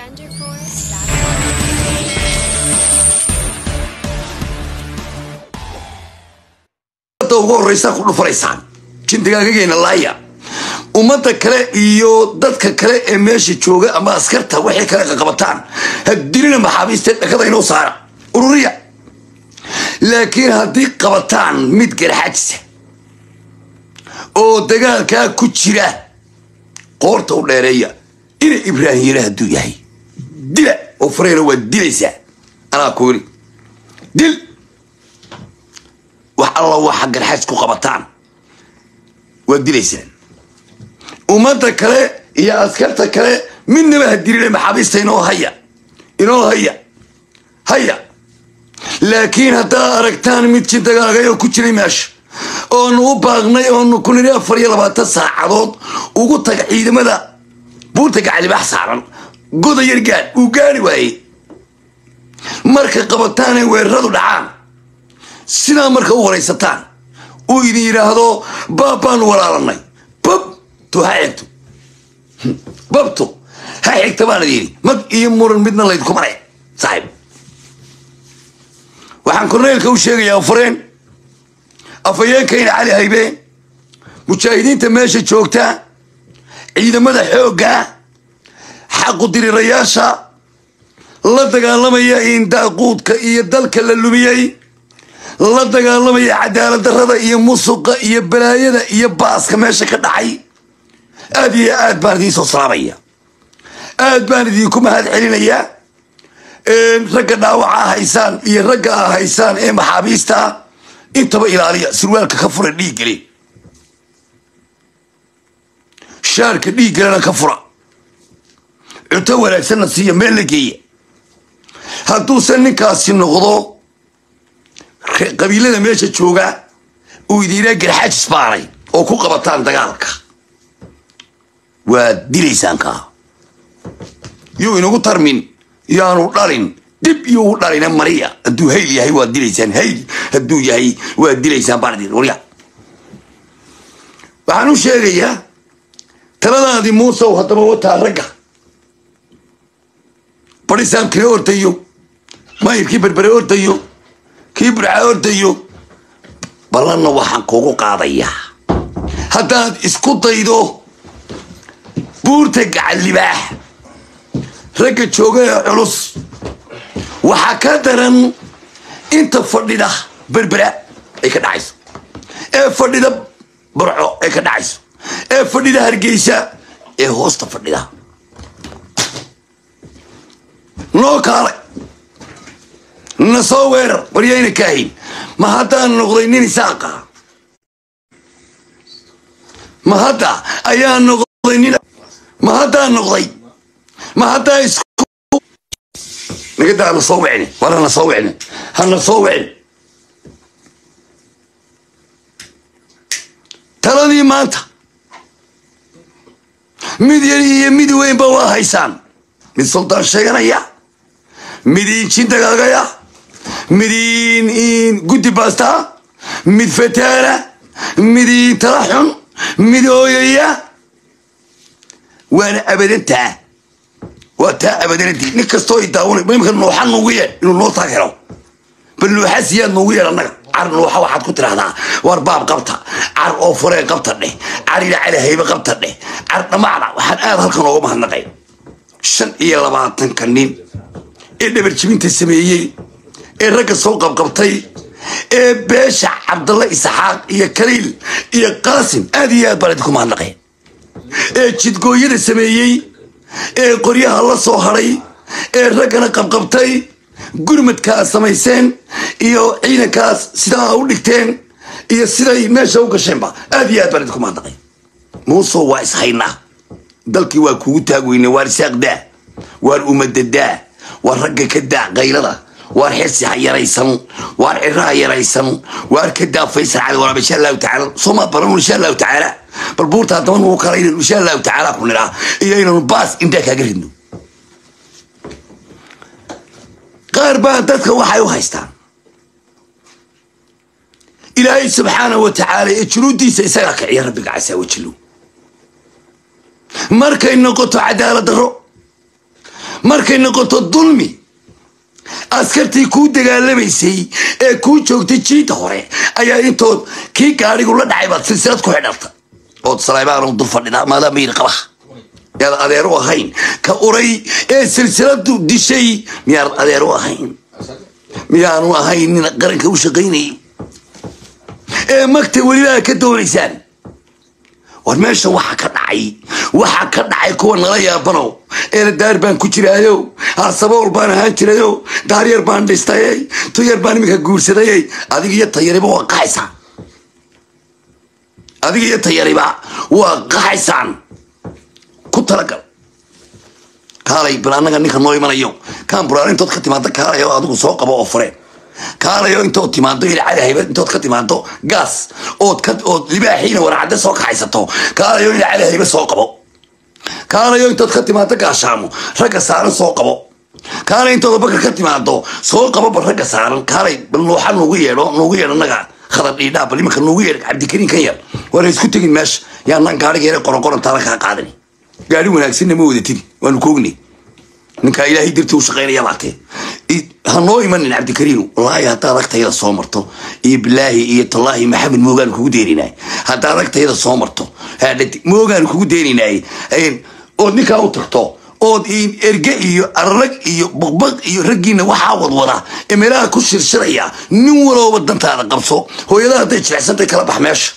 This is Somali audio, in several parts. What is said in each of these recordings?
DefenderForce.com. ummadda ugu horreysaa ku dhufanaysaan jindigaagageena laaya ummadda kale iyo dadka kale ee meesha jooga ama askarta waxay kale qaqabataan hadilina maxaabiisteed dhakada inoo saara ururiya laakiin haddii qabataan mid garxajisa oo dagaalkaa ku jira qoorta u dheereeya ina ibraahim yara hadduu yahay dila oo fareyna waa dilaysaa anaa ku yiri dil wax alla waxa garxays ku qabataan waa dilaysaan ummadda kale iyo askarta kale midnaba ha dilina maxaabiista inoo haya inoo haya haya laakiin haddaa aragtaan mid jidagaagay oo ku jiray meesha oonu u baaqnay oonu ku niri afar iyo labaatan saacadood ugu taga ciidamada buurta gacalibaax saaran goda yar gaadh uu gaari waayey marka qabataanay weeraradu dhacaan sidaa marka u waraysataan uu idin yidhaahdo baab baanu walaalanay babto ha xigto babto ha xigta baan idin yidhi mag iyo muran midna laydinku maray saaxiib waxaan korneelka u sheegayaa fareen afhayeenkayna cali haybeen mujaahidiinta meesha joogta ciidamada xoogga xaqu dirirayaasha la dagaalamaya in daaquudka iyo dalka la lumiyey la dagaalamaya cadaalad darrada iyo musuqa iyo balaayada iyo baaska meesha ka dhacay aad iyo aad baan idiin soo salaamaya aad baan idinku mahad celinayaa ragga dhaawaca haysaan iyo ragga a haysaan ee maxaabiista intaba ilaaliya surwaalka ka fura dhiiggale shaarka dhiiggalena ka fura cunto wanaagsanna siiya meel la geeya hadduusan ninkaasi noqdo qabiilada meesha jooga uu idiinaa garxaajis baaray oo ku qabataan dagaalka waad dilaysaan kaa yuu inagu tarmin yaanu dhalin dib iyuu dhalina mariya hadduu hayl yahay waad dilaysaan hayl hadduu yahay waad dilaysaan baan idin warya waxaan u sheegayaa taladaadii muusow haddaba wataa ragga barisaamkina ordayo mayirkii berbere ordayo kii burca ordayo ballanna waxaan kugu qaadayaa haddaad isku daydo buurta gacallibaax ragga jooga ee culus waxaa ka daran inta fadhida berbera ay ka dhacayso ee fadhida burco ay ka dhacayso ee fadhida hargeysa ee hoosta fadhida noo kaalay na soo weerar waryayna kaahin ma haddaan noqday nin isaaqa ma hadda ayaa noqday nin ma haddaan noqday ma haddaa isku nagadaa na soo wicni wala na soo wicni hana soo wicni taladii maanta mid yar iyo mid weynba waa haysaan mid suldaan sheeganaya mid injin dagaagaya mid in guddi baastaa mid fataana mid tala xun mid ooyaya waana abadantaa waa taa abadanadii nin kastoo i daawanay imika nuuxa nuugu yeedh inuu noo taag helo bal nuuxa siyaad nuugu yeedh annaga car nuuxa waxaad ku tidhahdaa war baab qabta car oo furee qabta dheh car ila cali haybe qabta dheh car dhammaacda waxaan aad halkan ooga mahadnaqay shan iyo labaatanka nin ee dhabarjibinta sameeyey ee ragga soo qabqabtay ee beesha cabdalla isxaaq iyo kaliil iyo qaasim aad iyo aad baan idinku mahadnaqay ee jidgooyada sameeyey ee qoryaha la soo hadhay ee raggana qabqabtay gurmadkaa samayseen iyo ciidankaas sidaa u dhigteen iyo siday meesha u gasheenba aad iyo aad baan idinku mahadnaqay muusow waa ishaynaa dalkii waa kugu taagweyne waar isaaqdaa waar umadadaa waar ragga ka daa qaylada waar xirsi ha yaraysan waar ciro ha yaraysan waar ka daa faysal cali waraab insha allahu tacaala sooma baran insha allahu tacaala bal buurta haddaba nugu kala inaynu insha allahu tacaala ku nidhaa iyo inaynu baas indhaa kaaga ridno qaar baa dadka waxay u haystaan ilaahay subxaanahu wa tacaala ee junuudiisa isagaa kiciya rabbiga casaa wajilow markay noqoto cadaalad darro markay noqoto dulmi askartii kuu dagaalamaysay ee kuu joogtay jiida hore ayaa intood kii gaadhigu la dhacay baad silsilad ku xidharta ood saleybaanu dul fadhidaa maadaama yidhi qabaha yaad adeer u ahayn ka uray ee silsiladu dishay miyaad adeer u ahayn miyaanu ahayn nin qaranka u shaqaynayay ee magta welibaa ka doonaysaan war meesha waxa ka dhacay waxa ka dhacay kuwa nala yaabanow eena daar baan ku jiraayo harsabool baan ahaan jirayo daaryar baan dhistayey tuyar baan iminka guursadayey adig iyo tayariba waa qaxaysaan adig iyo tayariba waa qaxaysaan ku talagal kaalay bal annaga ninka noo imanayo kaan buraar intood ka timaado kaalayo adigu soo qabo oo fure kaalayo intood timaado ilcada haybad intood ka timaado gaas ood ka ood libaaxiina waracadde soo kaxaysato kaalayo ilcada hayba soo qabo kaalayo intood ka timaado gaashaamo ragga saaran soo qabo kaalay intooda bakar ka timaado soo qabo bal ragga saaran kaalay bal nuuxa nuugu yeedho nuugu yeedho naga khadar dhiidhaa bal iminka nuugu yeedh cabdikariin kan yar waana isku tegin meesha yaanaan gaadhiga yare qoron qoron taala kaa qaadani gaadhi wanaagsanna ma wadatini waanu koognay ninkaa ilaahay dartii u shaqaynaya baatee ha noo imanin cabdikariinu wallaahi haddaad agtayada soo marto iyo bilaahi iyo tallaahi maxamed moogaan kugu deeninaay haddaad agtayada soo marto haadhati moogaan kugu deeninaay ood ninkaa u tagto ood erge iyo arrag iyo baqbaq iyo raggiina waxaa wadwada ee meelaha ku shirshiraya nin walooba dantaada qabso hooyadaha hadday jilicsantay kala bax meesha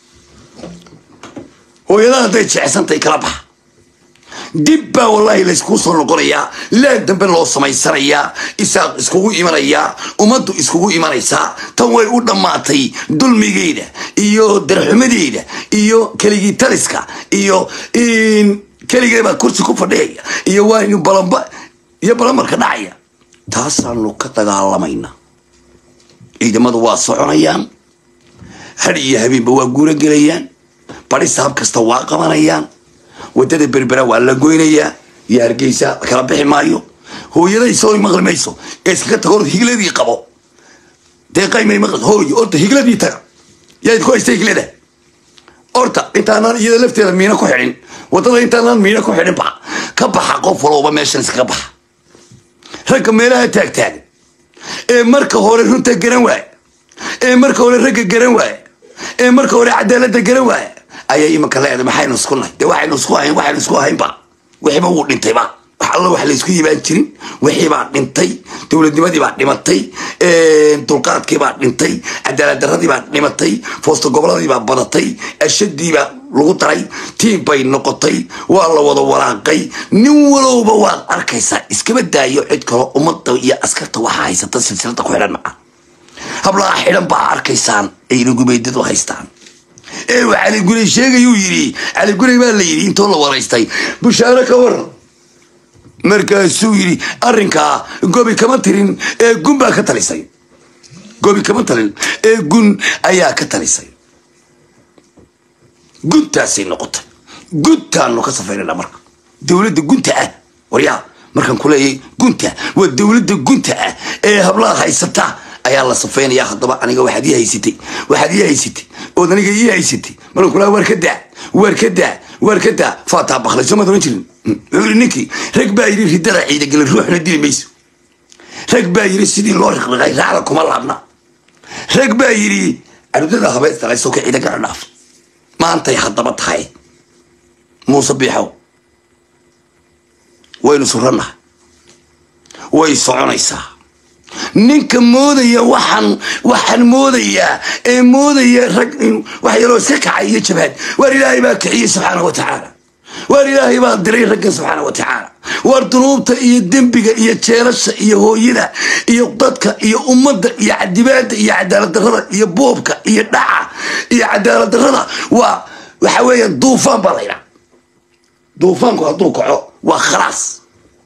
hooyadaha hadday jilicsantay kala bax dib baa wallaahi layskuu soo noqonayaa laad dambe loo samaysanayaa isaaq iskugu imanayaa ummaddu iskugu imanaysaa tan way u dhammaatay dulmigeeda iyo darxumadeeda iyo keligii taliska iyo keligeebaa kursi ku fadhiyaya iyo waaynu balamba iyo balamarka dhacaya taasaanu ka dagaalamayna ciidamadu waa soconayaan had iyo habeenba waa guuro gelayaan badhisa hab kasta waa qabanayaan wadada berbera waa la goynayaa iyo hargeysa kala bixi maayo hooyaday soo maqli mayso ee iskaga tago or higladii qabo deeqaymay maqli hooy orta higladii taga yaad ku haysta higlada orta intaanaan iyada lafteeda miina ku xidhin wadada intaanaan miina ku xidhin ba ka baxa qof walowba meeshan iskaga baxa ragga meelaha taagtaagan ee marka hore runta garan waaya ee marka hore ragga garan waaya ee marka hore cadaalada garan waaya ayay imanka leedahay maxaynu isku nahay dee waxaynu isku ahayn waxaynu isku ahaynba wixiiba wuu dhintayba wax alla wax laysku yimaan jirin wixii baa dhintay dowladnimadii baa dhimatay dulqaadkii baa dhintay cadaalad daradii baa dhimatay foosta goboladii baa badatay ashadii baa lagu daray tiim bay noqotay waa la wada walaaqay nin walowba waad arkaysaa iskaba daayo cid kalo ummadda iyo askarta waxaa haysata silsilada ku xidhan maca hablaha xidhan baa arkaysaan ayna gumeydadu haystaan ee uu cali guley sheegayuu yidhi cali guley baa la yidhi intoo la waraystay bushaaro ka waran markaasuu yidhi arrinkaa gobi kama tirin ee gun baa ka talisay gobi kama talin ee gun ayaa ka talisay guntaasay noqotay guntaanu ka safaynana marka dowladda gunta ah waryaa markaan kuleeyay gunta waa dowladda gunta ah ee hablaha haysata ayaa la safeynaya haddaba aniga waxaad ii haysatay waxaad ii haysatay ood aniga ii haysatay markaan kulaa waar ka daa waar ka daa waar ka daa faataa baklay soo maad oran jirin wuxuu yidhi ninkii rag baa yidhi riddada ciidagala ruuxna dili mayso rag baa yidhi sidii loo riqriqay raacda kuma laabna rag baa yidhi carudada habeystalay soka ciidagala dhaaf maantay haddaba tahay muuse biixow waynu surannahay way soconaysaa ninka moodaya waxaan waxaan moodayaa ee moodaya rag wax yaroo iska kacay iyo jabhad waar ilaahay baa kiciyey subxaana wa tacaala waar ilaahay baa diray raggan subxaana wa tacaala waar dunuubta iyo dembiga iyo jeelasha iyo hooyada iyo dadka iyo ummadda iyo cadibaada iyo cadaalad darada iyo boobka iyo dhaca iyo cadaalad darada waa waxa weeya duufaan baa laydhaa duufaanku hadduu kaco waa khalaas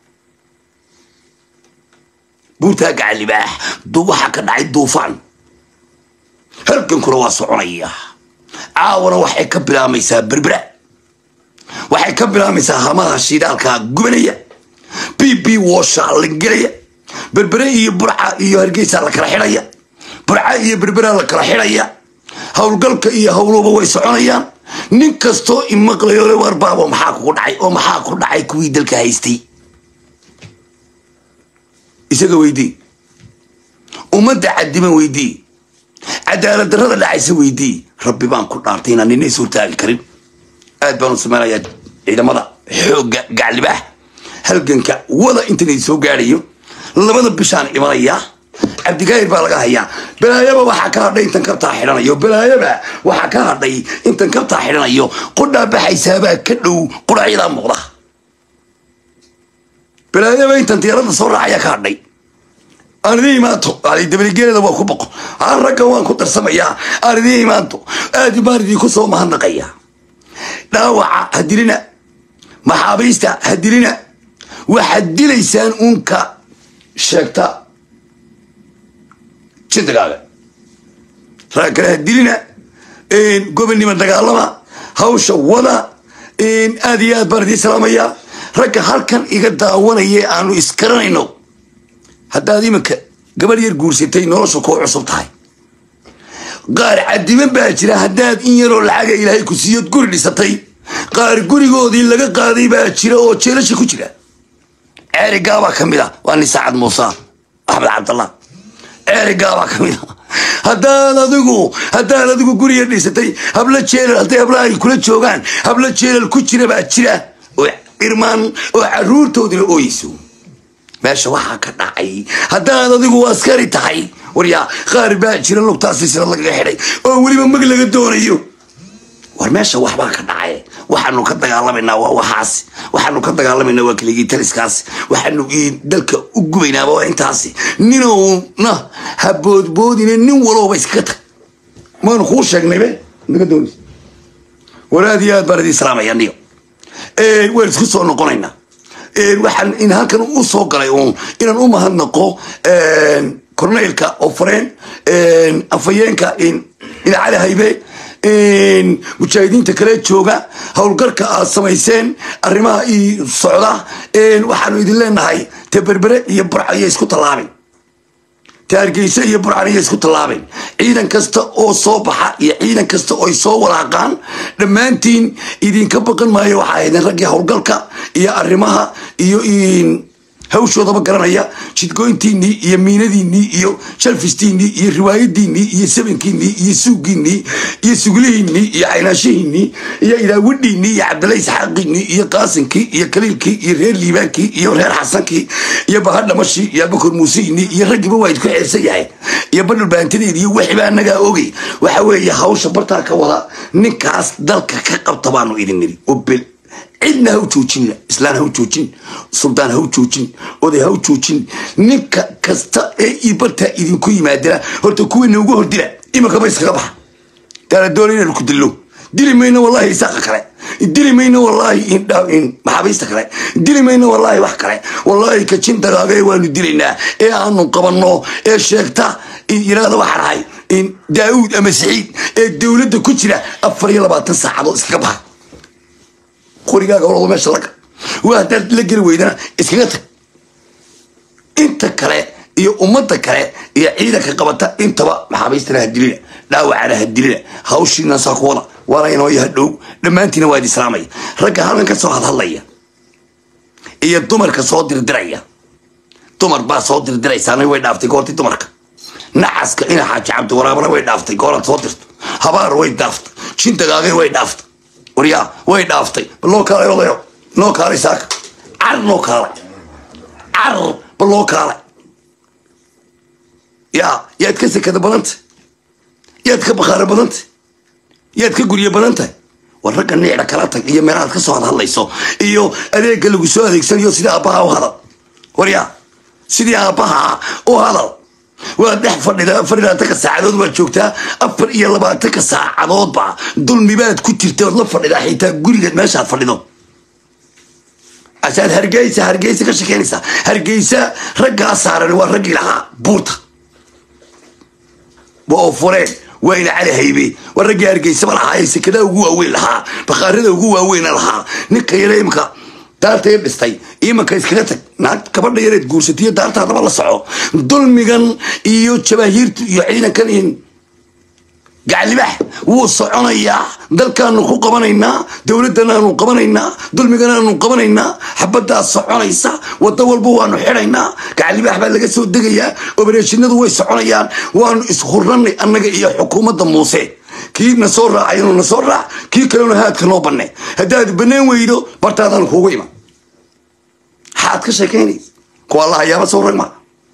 buurtaa gacan libaax waxaa ka dhacay duufaan halgankuna waa soconaya caawana waxay ka bilaamaysaa berbera waxay ka bilaamaysaa hamaha shidaalka gubanaya b b washa la gelaya berbere iyo burca iyo hargeysa la kala xidhaya burca iyo berbera la kala xidhaya howlgalka iyo howluba way soconayaan nin kastoo imaqlayo le war baabo maxaa kugu dhacay oo maxaa ku dhacay kuwii dalka haystay isaga weydii ummadda cadiman weydii cadaalad darrada dhacaysa weydii rabbi baan ku dhaartay inaan nina ishortaagi karin aad baan u samaynayaa ciidamada xoogga gaclibaax halganka wada intan idin soo gaadhayo labada bishaan imanayaa cabdigaayir baa laga hayaa balaayaba waxaa ka hadhay intan kabtaa xidhanayo balaayaba waxaa ka hadhay intan kabtaa xidhanayo qudhaa baxaysaabaa ka dhow qudhacyadaa muuqda balaayaba intan diyaarada soo raacaya ka hadhay aan idiin imaanto ali dabaligeelada waa ku boqo aan raggan waan ku darsamayaa aan idiin imaanto aad baan idinku soo mahadnaqaya dhaawaca ha dilina maxaabiista ha dilina waxaad dilaysaan uunka sheegta jindagaaga rag kale ha dilina gobonnimo dagaalama hawsha wada aad iyo aad baan idiin salaamayaa ragga halkan iga daawanaya aanu iskaranayno haddaad iminka gabadh yar guursatay nolosha kuu cusub tahay qaar cadiman baa jira haddaad in yaroo lacaga ilaahay ku siiyood guri dhisatay qaar gurigoodii laga qaaday baa jira oo jeelasha ku jira ceerigaabaa ka mid a waa nin saacad muuse axmed cabdallah ceerigaabaa ka mid a haddaad adigu haddaad adigu guriga dhisatay hablo jeelal hadday hablaha ay kula joogaan hablo jeelal ku jira baa jira oo irmaan oo caruurtoodina ooyeyso meesha waxaa ka dhacay haddaad adigu askari tahay waryaa qaar baa jira lugtaasi sila lagaga xidhay oo weliba mag laga doonayo war meesha waxbaa ka dhacay waxaanu ka dagaalamaynaa waa waxaas waxaanu ka dagaalamaynaa waa keligii taliskaas waxaanu dalka u gubaynaaba waa intaasi ninowna ha boodboodine nin walowba iskaga tag maanu kuu sheegnaybe naga doonays war aad iyo aad baan idin salaamaya niyo waan isku soo noqonaynaa waxaan in halkan u soo galay uun inaan u mahadnaqo corneylka oo fareen afayeenka cali haybe mujaahidiinta kale jooga howlgalka aad samayseen arrimaha i socda waxaanu idin leenahay te berbere iyo burcaiyo isku tallaabin te hargeysa iyo burcaniyo isku tallaabin ciidan kasta oo soo baxa iyo ciidan kasta oo ay soo walaaqaan dhammaantiin idinka baqan maayo waxaa ahaydeen raggii howlgalka iyo arrimaha iyo hawshoodaba garanaya jidgoyntiinii iyo miinadiinii iyo shalfistiinii iyo riwaayadiinii iyo sabankiinii iyo suugiinii iyo suglihiinii iyo caynaashihiinii iyo idaawidhiinii iyo cabdalla isxaaqiinii iyo qaasinkii iyo kaliilkii iyo reer liibaankii iyo reer xasankii iyo bahadhamashii iyo abakor muusiinii iyo raggiiba waa idku xeersan yahay iyo badhul baantadeedi iyo wixibaa anagaa ogay waxa weeye hawsha bartaa ka wada ninkaas dalka ka qabta baanu idin niri obel cidna ha u joojin islaan ha u joojin suldaan ha u joojin oday ha u joojin ninka kasta ee ibartaa idinku yimaadana horta kuwiina ugu hordila iminkaba iskaga baxa daala doona inaanu ku dillo dili mayno wallahi isaaqa kale dili mayno wallahi maxaabiista kale dili mayno wallahi wax kale wallahi kajin dagaaga ee waanu dilaynaa ee aanu qabanno ee sheegta yiraahda waxaa dhahay daauud ama saciid ee dowladda ku jira afar iyo labaatan saacadood iskaga baxa qorigaaga olada meesha laga waa haddaad la geli weydana iskaga tag inta kale iyo ummadda kale iyo ciidanka qabata intaba maxaabiistana ha dilina dhaawacana ha dilina hawshiina saa ku wada waana inoo yaha dhow dhammaantiina waa idi islaamaya ragga halkan ka soo hadhadlaya iyo dumarka soo dirdiraya dumar baa soo dirdiraysaana way dhaaftay goortii dumarka nacaska ina xaaji cabdi waraabana way dhaaftay gooraad soo dirto habaar way dhaaftay jindagaagay way dhaaftay waryaa way dhaaftay bal loo kaalay odayo noo kaalay saaka car noo kaalay car bal loo kaalay yaa yaad ka sekada badantay yaad ka bakhaaro badantay yaad ka guryo badantahay war ragga niicda kala tag iyo meelahaad ka soo hadhadlayso iyo adeegga lagu soo adeegsanayo sidii aabbaha u hadal waryaa sidii aabbaha u hadal waad dhex fadhida afar iyo labaatanka saacadood waad joogtaa afar iyo labaatanka saacadoodba dulmibaad ku jirta ood la fadhidaa xitaa gurigeed meeshaad fadhido asaad hargeysa hargeysa ka shekeynaysaa hargeysa raggaa saaran waa raggii lahaa buurta waa oo fureen waa ina cali haybe waa raggii hargeysaba lahaa ee sekadaha ugu waaweyn lahaa bakhaarada ugu waaweyna lahaa ninka yare imka daarta yar dhistay imanka iskaga tag naag gabadha yareed guursatiyo daartaadaba la soco dulmigan iyo jabaahiirtu iyo ciidankan gaclibax wuu soconayaa dalkaanu ku qabanaynaa dowladanaanu qabanaynaa dulmiganaanu qabanaynaa xabaddaa soconaysa wado walba waanu xidhaynaa gaclibax baa laga soo degayaa obareeshinadu way soconayaan waanu ishurnanay annaga iyo xukuumadda muuse kii na soo raacay inuu na soo raac kii kalena haadka noo banne haddaad banaan weydo bartaadaan kuugu iman maxaad ka sheekaynaysa kuwa allaha yaaba soo rag maa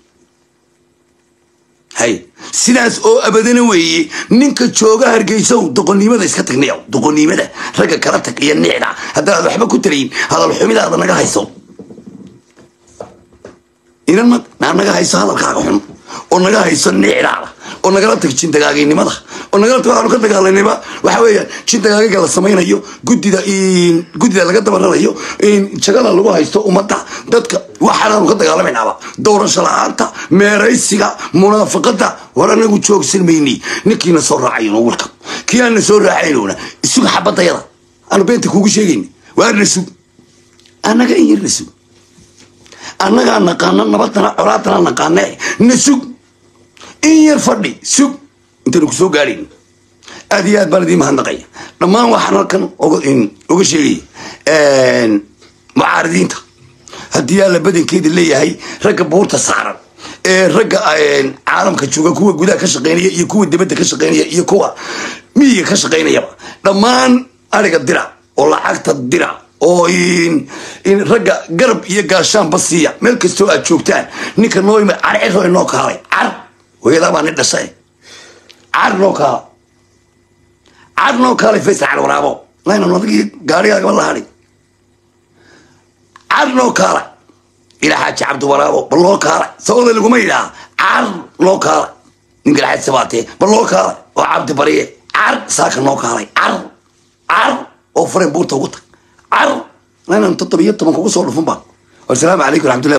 hay sidaas oo abadana weeye ninka jooga hargeysow doqonnimada iska tagnayow doqonnimada ragga kala tag iyo nicda haddaad waxba ku tarayin hadal xumidaada naga hayso inan ma naa naga hayso hadalkaaga xun oo naga hayso nicdaada oo nagala tag jindagaaginimada oo nagala tag waxaanu ka dagaalanayba waxa weeyaan jindagaagiga la samaynayo guddida guddida laga dabaranayo jagada lagu haysto ummadda dadka waxaanaanu ka dagaalamaynaaba doorasho la-aanta meeraysiga munaafiqada war anagu joogsan mayni ninkiina soo raacayno wilka kii aana soo raacaynona isuga xabadayada aanu beenta kuugu sheegayna waa na sug annaga in yar na sug annagaa naqaana nabadana colaadana naqaane na sug in yar fadhi sug intaynu ku soo gaadhayn aad iyo aad baan idiin mahadnaqaya dhammaan waxaan halkan uga sheegaya mucaaridiinta haddii alla badankeeda leeyahay ragga buurta saaran ee ragga caalamka jooga kuwa gudaha ka shaqeynaya iyo kuwa dibadda ka shaqeynaya iyo kuwa miyiga ka shaqeynayaba dhammaan ariga dira oo lacagta dira oo ragga garab iyo gaashaanba siiya meel kastoo aad joogtaan ninka noo yimid carciro inoo kaalay car hooyadaa baa nin dhashay car noo kaala car noo kaalay faysal cal waraabo laynan adagii gaarigaagaba la hadhi car noo kaala ilaa xaaji cabdi waraabo bal loo kaala sababda laguma yidhaha car noo kaala ninka laxaad sabaatee bal loo kaala oo cabdi bariye car saaka noo kaalay car car oo fureen buurta ugu tag car laynan toddobiyo toban kugu soo dhufun baa wasalaamu calaykum raxmatullahi